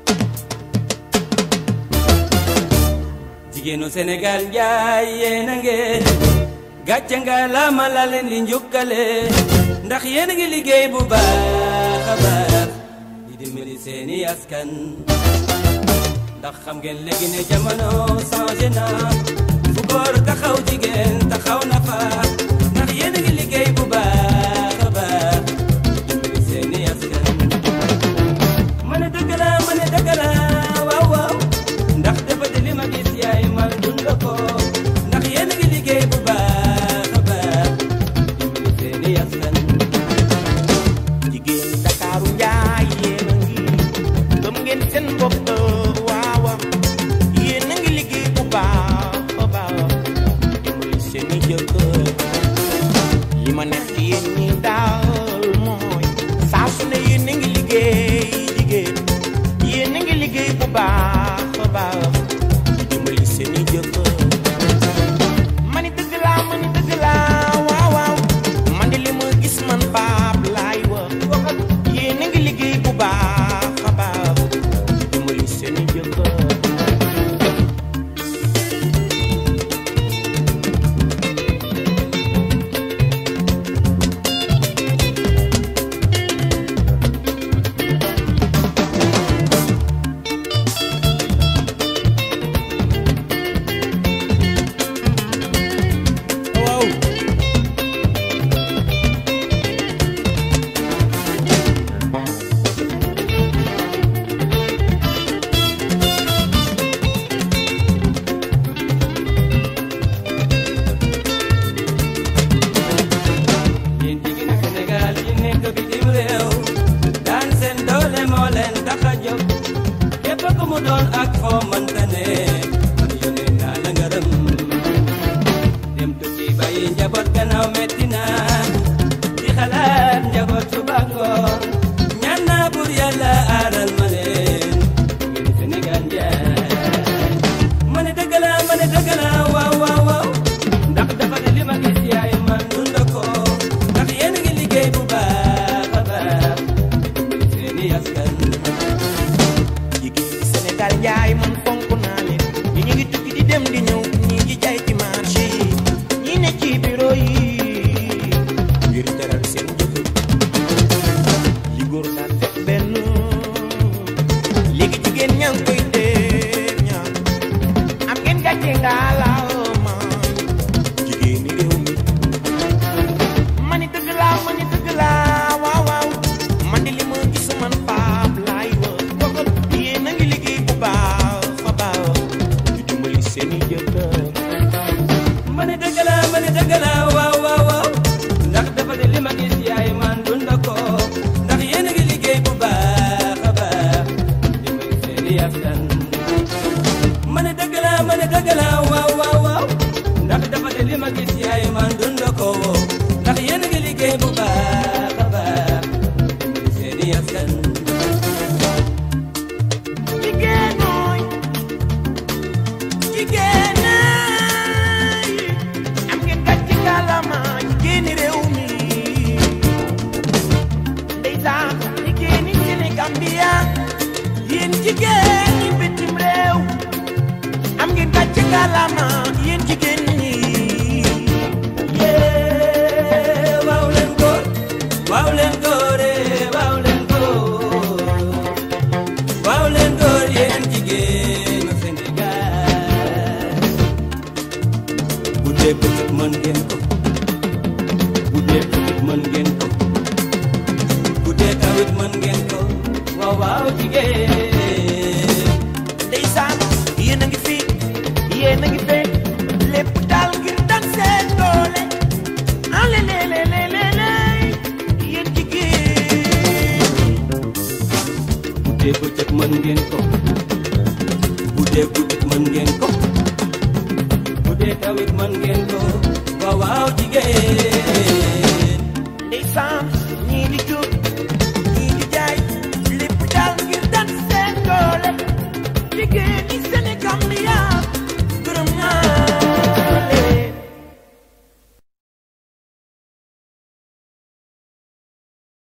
jigéenu Sénégal njaay yéen a ngeen gàcce nga laama la leen di njukkale ndax yéen a ngi liggéey bu baax a baax di dimbali seeni askan ndax xam ngeen léegi ne jamono changé na fu góor taxaw jigéen taxaw na fa ndax yéen a ngi liggéey bu baax a baax di dimbali seeni askan ma ne dëgg la ma ne dëgg la waaw waaw ndax dafa di li ma gis yaay man dund ko ndax yéen a ngi liggéey bu baax a baax dimbali seeni askan jigéen Ndakaaru njaay yéen a ngi gëm ngeen seen bopp waawa yéen a ngi liggéey bu baax a baax dimbali seen i jëkkër li ma neex ci yéen ñi daal mooy saa su ne yéen a ngi liggéey jigéen yéen a ngi liggéey bu baax a baax dimbali seen i jëkkër mani dëgg laa mani dëgg laa waaw waaw man de li ma gis man baab laay wax yéen a ngi liggéey bu baax a baax dimbali seen i jëkkër waaw yéen jigéenu Sénégal yi nekk bitim réew daan seen doole moo leen tax a jóg képp ku mu doon ak foo mënta ne man yónnee naa la ngërëm dem tukki bàyyi njaboot gannaaw metti na di xalaat njaboot suba ngoon ñaan naa pour yàlla aaral ma leen jigéenu Sénégal njaay ma ne dëgg la ma ne dëgg la waaw waaw waaw ndax dafa ne li ma gis yaay man dund ko ndax yéen a ngi liggéey bu baax a baax dimbali seeni askan jigéen Sénégal njaay man fonk naa leen ñi ñu ngi tukki di dem di ñëw ñi ngi jaay ci marché yi ñi ne ci bureau yi ngir teral seen jëkkër li góor daan def benn léegi jigéen ñaa ngi koy def ñaar am ngeen gàcce ngaa laama jigéeni réew mi mani dëgg laa mani dëgg laa waaw waaw man di li ma gis man paap laay wax dogal yéen a ngi liggéey bu baax a baax di dimbali seen i jëkkër ma ne dëgg la ma ne dëgg la waaw waaw waaw ndax dafa ne li ma gis yaay man dund ko ndax yéen a ngi liggéey bu baax a baax dimbali seeni askan ma ne dëgg la ma ne dëgg la waaw waaw waaw ndax dafa ne li ma gis yaay man dund ko ndax yéen a ngi liggéey bu baax a baax dimbali seeni askan jigéen mooy jigéen ñaay am ngeen gàcce kàllaama jigéeni réew mi ndeysaan jigéeni Sénégambia yéen jigéen ñi bitim réew am ngeen gàcce kàllaama yéen jigéen ñi yee waaw leen góor waaw leen góor ee waaw leen góor waaw leen góor yéen jigéenu Sénégal bu dee bëccëg mën ngeen ko bu dee bëccëg mën ngeen ko bu dee tawit mën ngeen ko waaw waaw jigéen ndeysaan yéen a ngi fi yéen a ngi fee lépp daal ngir daan seen doole ale le le le le le yéen jigéen bu dee bëccëg mën ngeen ko bu dee guddi mën ngeen ko bu dee tawit mën ngeen ko waaw waaw jigéen ndeysaan ñii di jóg